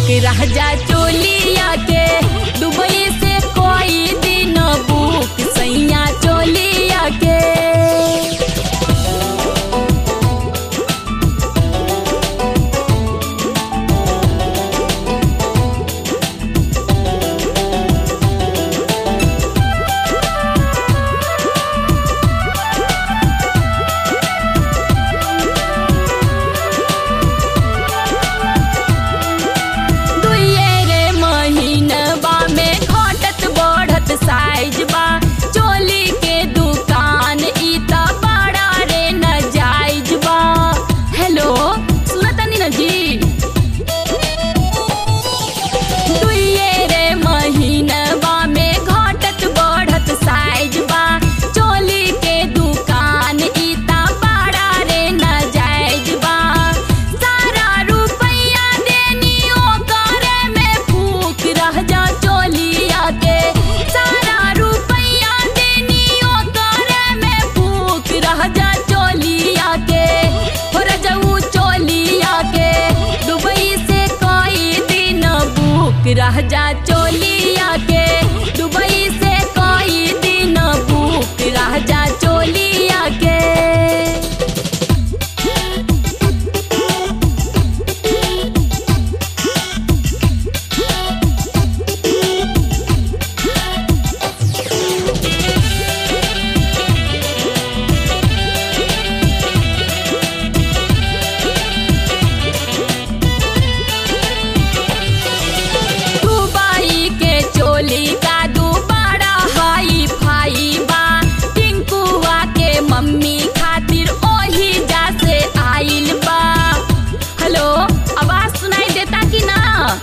book रह जा चोलिया के दुबई से कोई दिन बुक सैया चोलिया के दुइये रे महीनबा में घटत बढ़त साइज बा चोली के दुकान ई त बड़ा रे नजाइज बा हेलो सुनतनी न जी दुइये रे महीनबा में घटत बढ़त साइज बा चोली के दुकान ई त बड़ा रे नजाइज बा सारा रुपैया देनी ओकरे में फूक रह जा चोलिया के सारा रुपैया देनी ओकरे में फूक रह जा चोलिया के हो रजऊ चोलिया के दुबई से कोई दिन बुक रह जा चोलिया के दुबई से कोई दिन बुक रह जा चोलिया के दुबई के चोली का दुबारा हाई फाई बा टिंकुआ के मम्मी खातिर ओही जा से आइल बा हेलो आवाज सुनाई देता कि ना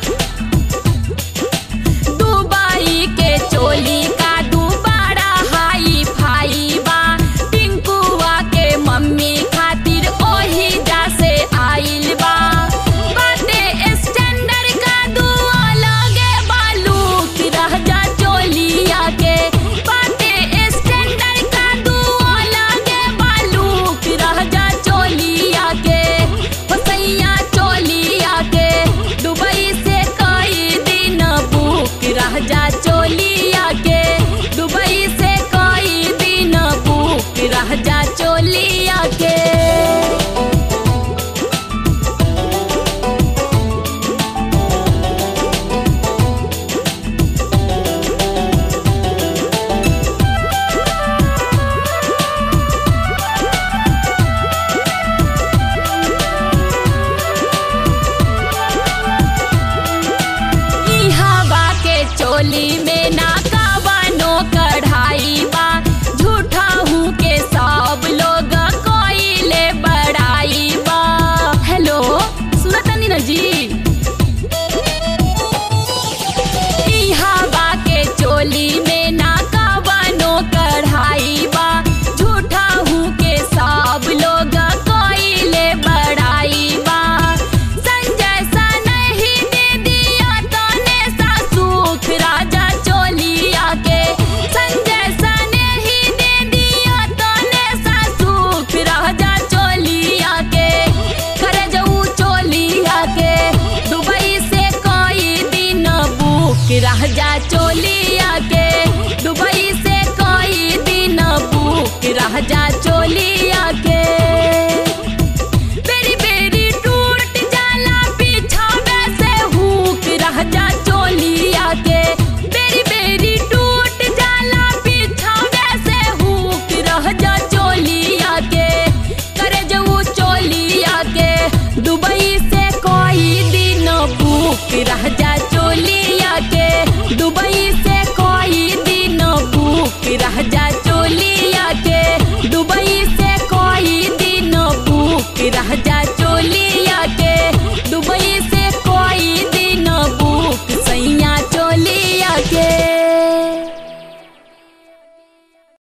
दुबई के चोली का दुबारा हाई फाई बा टिंकुआ के मम्मी खातिर ओही जा से आइल बा बाटे स्टैंडर्ड का दुआ लगे बालू की रह जा चोलिया के बाटे स्टैंडर्ड का दुआ लगे बालू की रह जा चोलिया के हो सैया चोलिया के दुबई से कई दिन बुक रह जा चोलिया के दुबई से कई दिन बुक रह जा चोलिया के ई हवा के चोली में ना कवनो कढ़ाई बा झूठा हूँ के सब लोग कोइले बड़ाई बा हेलो सुनतनी न जी ई हवा के चोली में ना कवनो कढ़ाई बा झूठा हूँ के सब लोग कोइले बड़ाई बा संजय सा नहीं दे दिया तने सा सुख राजा चोलिया के संजय सा नहीं दे दिया तने सा सुख राजा चोलिया के करे जाऊ चोलिया के दुबई से कोई दिन बुक रह जा चोलिया के दुबई से कोई दिन बुक रह जा चोलिया के बेरी बेरी टूट जाला बिछावे से हुक रह जा चोलिया के बेरी बेरी टूट जाला बिछावे से हुक रह जा चोलिया के करे जाऊ चोलिया के दुबई से कोई दिन बुक रह जा चोलिया के दुबई से कोई दिन बुक रह जा चोलिया के दुबई से कोई दिन बुक रह जा चो